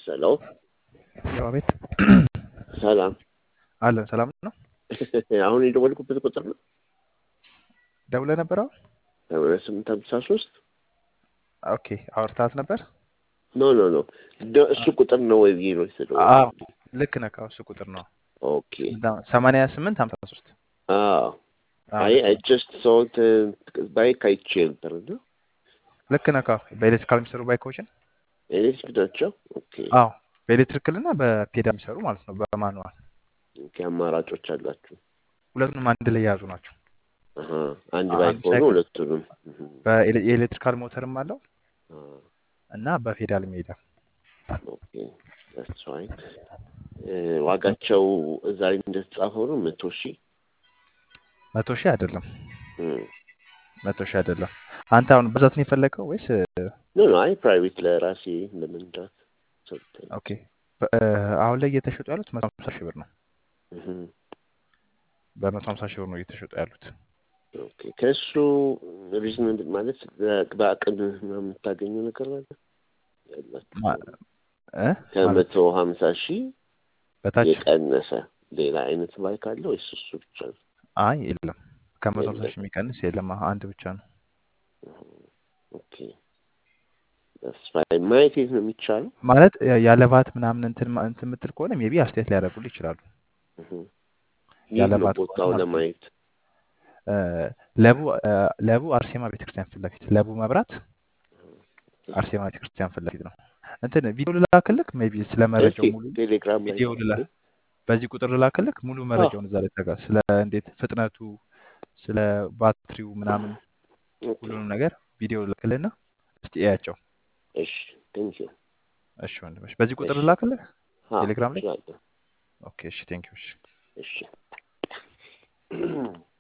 ሄሎ ያው ቤት ሰላም አለን። ሰላም ነው። አሁን የደወልኩበት ቁጥር ነው ደውለህ ነበር? አሁን ሰማንያ ስምንት ሀምሳ ሶስት ኦኬ። አውርታት ነበር? ኖ ኖ ኖ ደ- እሱ ቁጥር ነው ወይ ብዬ ነው አዎ የተደወልኩት። ልክ ነህ። አዎ እሱ ቁጥር ነው። ኦኬ ሰማንያ ስምንት ሀምሳ ሶስት አዎ አይ አይ ጀስት ሶት ባይክ አይቼ ነበር እና ልክ ነህ። አዎ በኤሌክትሪካል የሚሰሩ ባይኮችን ኤሌክትሪክ ናቸው። ኦኬ አዎ በኤሌክትሪካል እና በፔዳል የሚሰሩ ማለት ነው። በማኑዋል ኦኬ አማራጮች አላችሁ። ሁለቱንም አንድ ላይ የያዙ ናቸው። አሀ አንድ አንድ ባይክ ሆኖ ሳይክል ሁለቱንም እህ፣ በኤሌ- የኤሌክትሪካል ሞተርም አለው አ፣ እና በፔዳልም ይሄዳል። ኦኬ that's fine እ፣ ዋጋቸው እዛ ላይ እንደተጻፈው ነው መቶ ሺህ መቶ ሺህ አይደለም፣ እም። መቶ ሺህ አይደለም። አንተ አሁን ብዛት ነው የፈለገው ወይስ? ኖ ኖ አይ ፕራይቬት ለራሴ ለመንዳት ሰጥተኝ ኦኬ በ- እ፣ አሁን ላይ እየተሸጡ ያሉት መቶ ሀምሳ ሺህ ብር ነው። እህ፣ በመቶ ሀምሳ ሺህ ብር ነው እየተሸጡ ያሉት። ኦኬ ከእሱ ሪዝን ማለት በ- በአቅም የምታገኘው ነገር አለ ያላችሁ ማ- እ? ማለት ከመቶ ሀምሳ ሺህ በታች የቀነሰ ሌላ አይነት ባይክ አለ ወይስ እሱ ብቻ ነው? አይ የለም፣ ከመቶ ሀምሳ የለም። ሺህ የሚቀንስ የለም። አንድ ብቻ ነው። ኦኬ that's fine። ማየት የት ነው የሚቻለው? ማለት ያ- ያለ ባት ምናምን እንትን ማ- እንትን የምትል ከሆነ ሜቢ አስተያየት ሊያደርጉልህ ይችላሉ። እህ፣ ያለ የት ነው ባት ከሆነ ቦታው ማለት ነው። ለማየት? እ፣ ለቡ እ፣ ለቡ አርሴማ ቤተክርስቲያን ፊት ለፊት ለቡ መብራት አርሴማ ቤተክርስቲያን ፊት ለፊት ነው። እንትን ቪዲዮ ልላክልክ ሜቢ ስለ እስኪ መረጃው ሙሉ ቴሌግራም ላይ ቪዲዮ ልላ ላኩልኝ። በዚህ ቁጥር ልላክልክ ሙሉ አዎ መረጃውን እዛ ላይ ተጋ ስለ እንዴት ፍጥነቱ ስለ ባትሪው ምናምን ኦኬ ሁሉንም ነገር ቪዲዮ ልላክልህና እስቲ እያቸው። እሺ ቴንክ ዩ እሺ ወንድምሽ በዚህ ቁጥር እሺ ልላክልህ አዎ ቴሌግራም ላይ። እችላለሁ ኦኬ እሺ ቴንክ ዩ እሺ እሺ